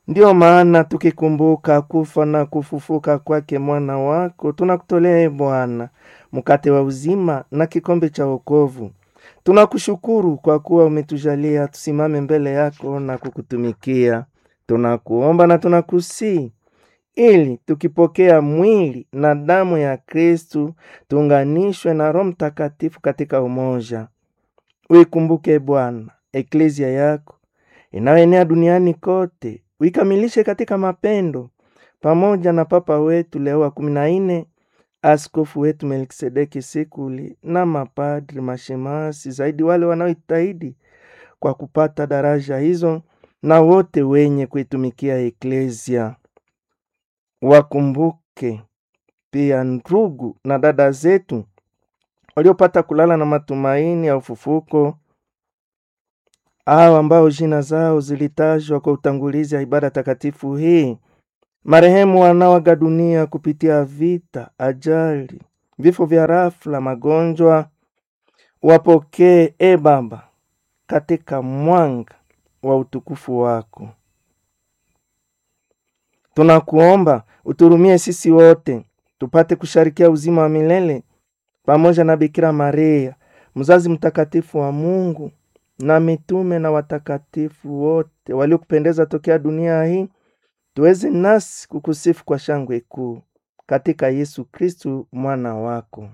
Ndiyo maana tukikumbuka kufa na kufufuka kwake mwana wako, tunakutolea e Bwana mkate wa uzima na kikombe cha wokovu. Tunakushukuru kwa kuwa umetujalia tusimame mbele yako na kukutumikia. Tunakuomba na tunakusii ili tukipokea mwili na damu ya Kristu tuunganishwe na Roho Mtakatifu katika umoja. Uikumbuke Bwana eklezia yako inayoenea duniani kote, uikamilishe katika mapendo, pamoja na Papa wetu Leo wa kumi na nne, askofu wetu Melkisedeki Sekuli na mapadri, mashemasi, zaidi wale wanaojitahidi kwa kupata daraja hizo, na wote wenye kuitumikia eklezia. Wakumbuke pia ndugu na dada zetu waliopata kulala na matumaini ya ufufuko, hao ambao jina zao zilitajwa kwa utangulizi ya ibada takatifu hii, marehemu wanaoaga dunia kupitia vita, ajali, vifo vya rafla, magonjwa, wapokee e Baba katika mwanga wa utukufu wako. Tunakuomba uturumie sisi wote tupate kusharikia uzima wa milele pamoja na Bikira Maria mzazi mtakatifu wa Mungu na mitume na watakatifu wote waliokupendeza tokea dunia hii, tuweze nasi kukusifu kwa shangwe kuu katika Yesu Kristu mwana wako.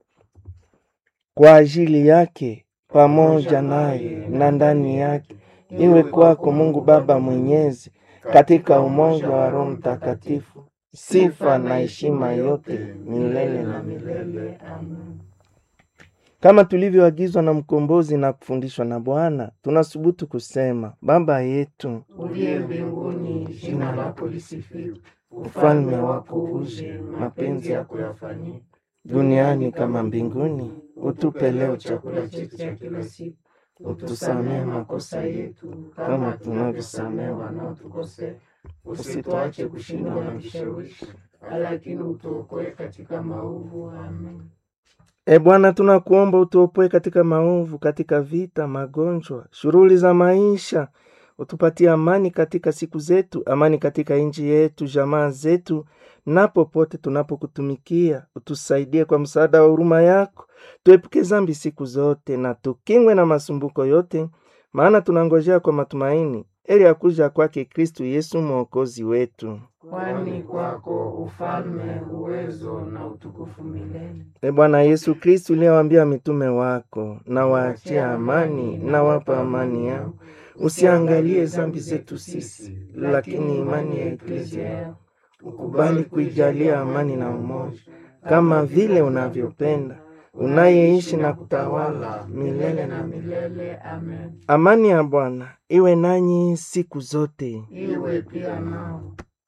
Kwa ajili yake pamoja naye na ndani yake, iwe kwako Mungu Baba Mwenyezi, katika umoja wa Roho Mtakatifu, sifa na heshima yote milele na milele. Amen. Kama tulivyoagizwa na mkombozi na kufundishwa na Bwana, tunasubutu kusema: Baba yetu uliye mbinguni, jina lako lisifiwe, ufalme wako uje, mapenzi yako yafanyike duniani kama mbinguni. Utupe leo chakula chakula chetu cha kila siku, utusamehe utusamehe makosa makosa yetu yetu kama kama tunavyosamehe tunavyosamehe wanaotukosea, usituache kushindwa na vishawishi, lakini utuokoe katika maovu. Amen. E Bwana, tunakuomba utuopoe katika maovu, katika vita, magonjwa, shughuli za maisha. Utupatie amani katika siku zetu, amani katika nchi yetu, jamaa zetu, na popote tunapokutumikia. Utusaidie kwa msaada wa huruma yako, tuepuke zambi siku zote na tukingwe na masumbuko yote, maana tunangojea kwa matumaini heri ya kuja kwake Kristu Yesu mwokozi wetu. Kwani kwako ufalme, uwezo na utukufu milele. E Bwana Yesu Kristu, uliyewaambia mitume wako, na waachie amani, na wapa amani yao, usiangalie zambi zetu sisi, lakini imani ya eklezia yao, ukubali kuijalia amani na umoja, kama vile unavyopenda, unayeishi na kutawala milele na milele. milele. Amen. Amani ya Bwana iwe nanyi siku zote. Iwe pia nao